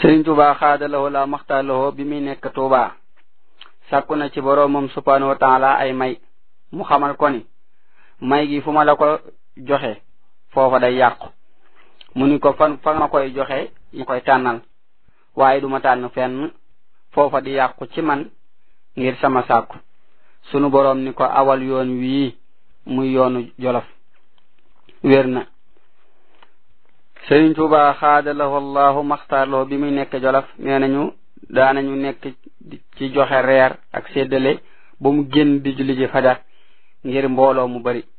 sëriñ tuuba xaadalawoo la maxtaalawoo bi muy nekk tuuba sàkku na ci boroomam subhanahu wa taala ay may mu xamal ko ni may gi fu ma la ko joxe foofa day yàqu mu ni ko fan fa ma koy joxe ñu koy tànnal waaye duma tànn fenn foofa di yàqu ci man ngir sama sàkku sunu boroom ni ko awal yoon wii muy yoonu jolof wér na sëriñ tuuba xaadalahu allahu maxtaarlahu bi muy nekk jolof nee nañu daanañu nekk ci joxe reer ak séddale ba mu génn di julli ji fajar ngir mbooloo mu bari